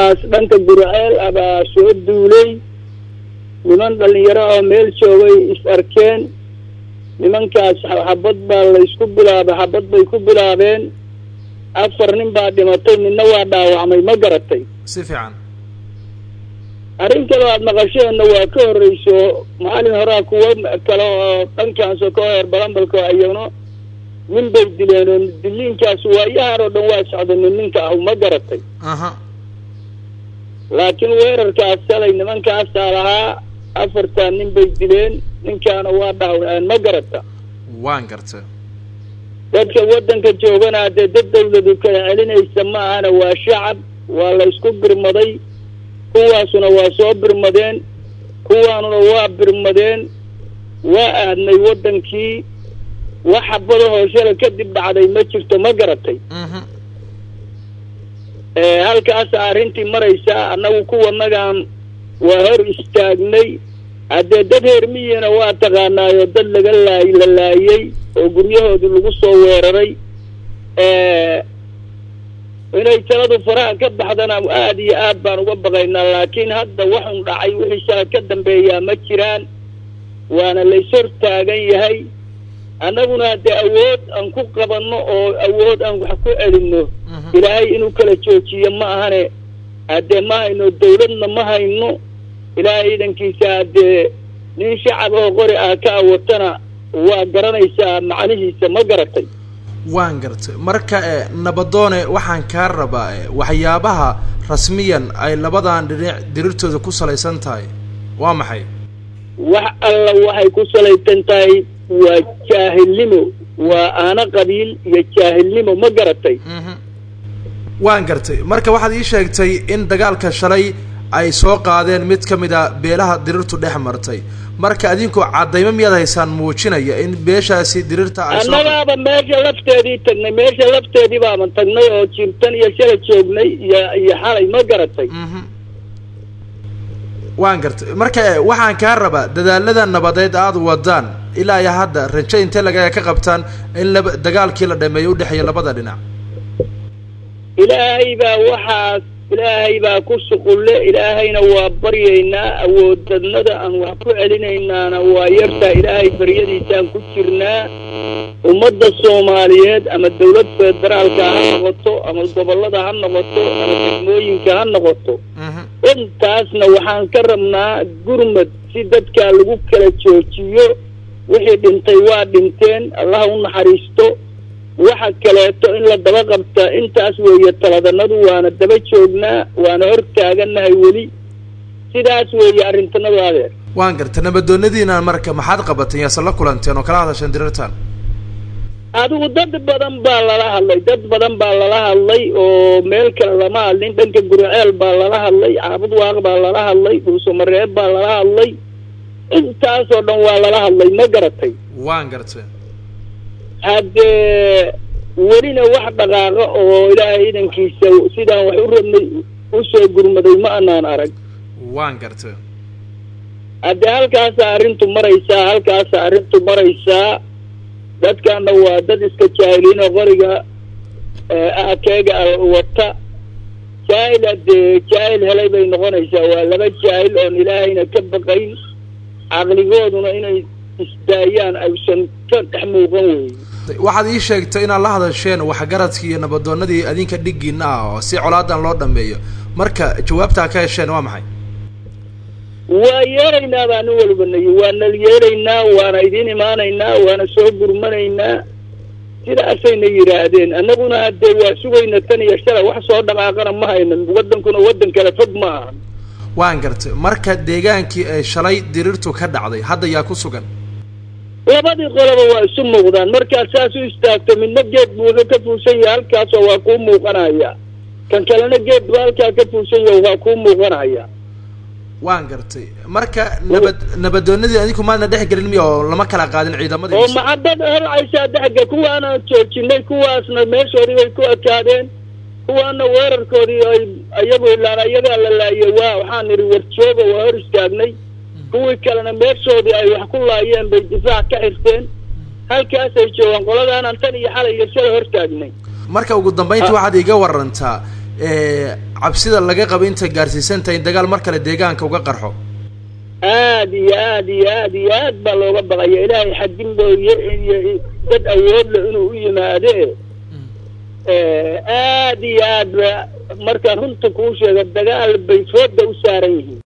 nimankaas dhanka gurceel abaa soo duulay niman dhalinyaro oo meel joogay is arkeen nimankaas xabad baa laysku bilaabay xabad bay ku bilaabeen afar nin baa dhimatay midna waa dhaawacmay ma garatay si fiican arrin kale aad maqasheenna waa ka horreyso maalin horaa kuwo kale oo dhankaasoo ka heer balambalka ayagno nin bay dileen oo diliinkaas waayahan oo dhan waa socday nin ninka ah ma garatay aha laakiin weerarkaas shalay nimankaasaa lahaa afartaa nin bay dileen ninkaana waa dhaawaceen ma garata waan garta dadka waddanka joogana dee dad dawladu kala celinaysa ma ahana waa shacab waa la isku birmaday kuwaasuna waa soo birmadeen kuwaanuna waa birmadeen waa aadnay waddankii wax xabadahoo shala kadib dhacday ma jirto ma garatay mhm halkaasa arrintii maraysaa annagu kuwanagaan waa hor istaagnay haddee dad heermiyina waa taqaanaayo dad laga laay la laayey oo guryahoodii lagu soo weeraray inay taladu faraha ka baxdana aad iyo aad baan uga baqaynaa laakiin hadda waxun dhacay wixii shala ka dambeeyaa ma jiraan waana lays hor taagan yahay annaguna haddee awood aan ku qabanno oo awood aan wax ku celinno ilaahay inuu kala joojiyo ma ahane haddee ma hayno dawladna ma hayno ilaahay iidankiisa haddee nin shacab oo qori ah ka awatana waa garanaysaa macnihiisa ma garatay waan gartay marka e nabadoone waxaan kaa rabaa e waxyaabaha rasmiyan ay labadan dhinac dirirtooda ku salaysan tahay waa maxay wax alla waxay ku salaysan tahay waa jaahilnimo waa aana qabiil iyo jaahilnimo ma garatay mhm waan gartay marka waxaad ii sheegtay in dagaalka shalay ay soo qaadeen mid ka mid a beelaha dirirtu dhex martay marka adinku caddaymo miyaad haysaan muujinaya in beeshaasi dirirta ay soo annagaaba meesha lafteedii tagnay meesha lafteedii baaban tagnay oo jirtan iyo shala joognay iyo iyo xalay ma garatay mhm waan gartay marka e waxaan kaa rabaa dadaalada nabadeed aada wadaan ilaa iyo hadda rajo intee laga ka qabtaan in laba dagaalkii la dhameeyo udhexeeya labada dhinac ilaahay baa waxaas ilaahay baa ku shuqulle ilaahayna waa baryaynaa awoodadnada aan wax ku celinaynaana waa yartaa ilaahay baryadiisaan ku jirnaa ummadda soomaaliyeed ama dawlad federaalka ha noqoto ama gobollada ha noqoto ama degmooyinka ha noqoto mhm intaasna waxaan ka rabnaa gurmad si dadkaa lagu kala joojiyo wixii dhintay waa dhinteen allah u naxariisto waxa kaleeto in la daba qabta intaas weeye taladanadu waana daba joognaa waana hor taagannahay weli sidaas weeye arrintanadu adeer waan gartay nabadoonadiina marka maxaad qabateen yaase la kulanteen oo kala hadasheen dirirtan adigu dad badan baa lala hadlay dad badan baa lala hadlay oo meel kale lama hadlin dhanka guriceel baa lala hadlay caabud waaq baa lala hadlay dhuusamareeb baa lala hadlay intaasoo dhan waa lala hadlay ma garatay waan gartay haddee welina wax dhaqaaqa oo ilaahay idankiisa sidaan wax u rabnay usoo gurmaday ma anaan arag waan gartay haddee halkaasa arrintu maraysaa halkaasa arrintu maraysaa dadkaana waa dad iska jaahiliin oo qoriga akeega wata jaahil haddee jaahil helay bay noqonaysaa waa laba jaahil oon ilaahayna ka baqayn caqligooduna inay isdaayaan aysan ka dhex muuqan weeye waxaad ii sheegtay inaad la hadasheen waxgaradkii iyo nabadoonadii adinka dhiggiina ah oo si colaadan loo dhameeyo marka jawaabtaa ka hesheen waa maxay waa yeelaynaa baa nin walba nayi waana yeelaynaa waana idin imaanaynaa waana soo gurmanaynaa sidaasayna yidhaahdeen annaguna haddee waa sugayna tan iyo shalay wax soo dhaqaaqana ma haynan waddankuna waddan kale fog ma ahan waan gartay marka deegaankii ay shalay dirirtu ka dhacday hadda yaa ku sugan labadii qoloba waa isu muuqdaan markaad saas u istaagto midna geed buu wuxuu ka fuushan yahay halkaasoo waa kuu muuqanaya kan kalena geed buu halkaa ka fuushan yahay waa kuu muuqanaya waan gartay marka nabad nabadoonadii adinku maadna dhex gelin miya oo lama kala qaadin ciidamadii oo maxadad holcaysaa dhexga kuwaana joojinay kuwaasna meeshoodii bay ku ekaadeen kuwaana weerarkoodii ay iyagu ilaan iyagaa la laayay waa waxaan idhi warjooga waa hor istaagnay kuwii kalena meeshoodii ay wax ku laayeen bay difaac ka xirteen halkaasay joogaan qoladaanan tan iyo xalay iyo shala hor taagnay marka ugu dambayntii waxaad iga warantaa cabsida laga qabo intay gaarsiisan tahay in dagaal mar kale deegaanka uga qarxo aad iyo aad iyo aad iyo aad baa looga baqaya ilaahay xadin mooye iyo dad awoodle inuu u yimaade aad iyo aad ba markaan runta kuu sheega dagaal bay fooda u saaran yihiin